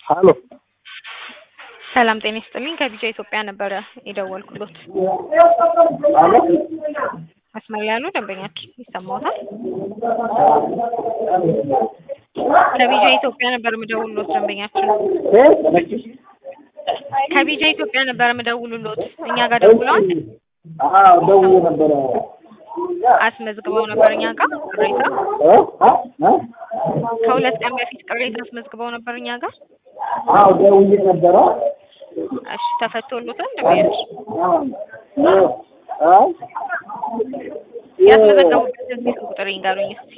ሀሎ ሰላም ጤና ይስጥልኝ። ከቢጃ ኢትዮጵያ ነበረ የደወልኩሎት። አሎ መስመር ላይ ያሉ ደንበኛችን ይሰማዎታል? ከቢጃ ኢትዮጵያ ነበር የምደውልሎት ደንበኛችን። ከቢጃ ኢትዮጵያ ነበር የምደውልሎት። እኛ ጋር ደውለዋል፣ አዎ ደውዬ ነበረ። አስመዝግበው ነበር እኛ ጋር ቅሬታ። እ? እ? እ? ከሁለት ቀን በፊት ቅሬታ አስመዝግበው ነበር እኛ ጋር። አዎ ደውዬ ነበረ። እሺ ተፈቶሎታል ደንበኛችን? እ? እ? ያስመዘገቡበትን ስልክ ቁጥር ይንገሩኝ እስኪ።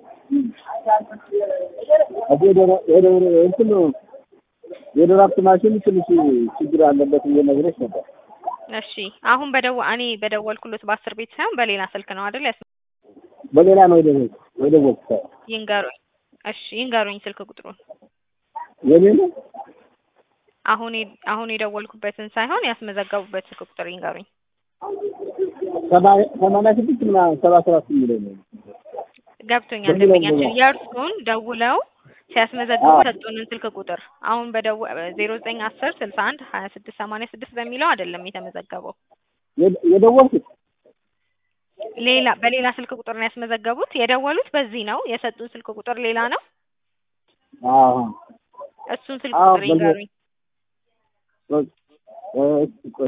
እንትን የድራፍት ማሽን ትንሽ ችግር አለበት ብዬ ነግሬሽ ነበር። እሺ አሁን በደው እኔ በደወልኩሎት በአስር ቤት ሳይሆን በሌላ ስልክ ነው አይደል? ያስ በሌላ ነው የደወልኩት የደወልኩት። ይንገሩኝ። እሺ ይንገሩኝ ስልክ ቁጥሩን። የኔ ነው አሁን የ- አሁን የደወልኩበትን ሳይሆን ያስመዘገቡበት ስልክ ቁጥር ይንገሩኝ። ሰባ- ሰማንያ ስድስት ምናምን ሰባ ሰባት የሚለው ነው። ገብቶኛል በሚለው ደንበኛችን ነው። የእርሱን ደውለው ሲያስመዘግቡ አዎ። ሰጡንን ስልክ ቁጥር አሁን በደው ዜሮ ዘጠኝ አስር ስልሳ አንድ ሀያ ስድስት ሰማንያ ስድስት በሚለው አይደለም የተመዘገበው የደ- የደወልኩት ሌላ በሌላ ስልክ ቁጥር ነው ያስመዘገቡት። የደወሉት በዚህ ነው። የሰጡን ስልክ ቁጥር ሌላ ነው። አዎ እሱን ስልክ አዎ፣ ቁጥር በዚህ- ይንገሩኝ። እ-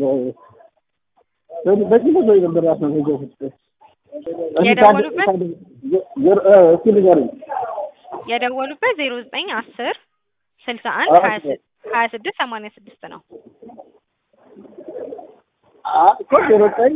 በዚህ በዚህ ነው ነበር ያስመዘገቡት። የደወሉበት? እስኪ ንገሩኝ። የደወሉበት ዜሮ ዘጠኝ አስር ስልሳ አንድ አዎ። ሀያ ስ- ሀያ ስድስት ሰማንያ ስድስት ነው። አ- እኮ ዜሮ ዘጠኝ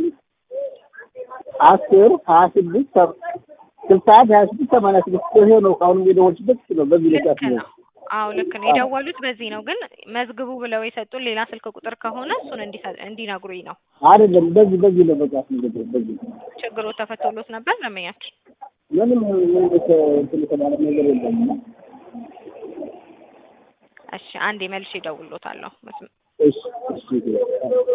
አስር ሀያ ስድስት ሰ- ስልሳ አንድ ሀያ ስድስት ሰማንያ ስድስት ይሄ ነው። አሁንም የደወልሽበት እሱ ነው። በዚህ ነው ልክ ያስመዘገቡት። ነው። አዎ ልክ ነው። የደወሉት በዚህ ነው። ግን መዝግቡ ብለው የሰጡን ሌላ ስልክ ቁጥር ከሆነ እሱን እንዲሰ- እንዲነግሩኝ ነው። አይደለም በዚህ በዚህ ነው በቃ ያስመዘገቡት። በዚህ ችግሩ ተፈቶሎት ነበር ደንበኛችን? ምንም ምንም የተ- እንትን የተባለ ነገር የለም። እሺ አንዴ መልሼ እደውልሎታለሁ። መስመ- እሺ እሺ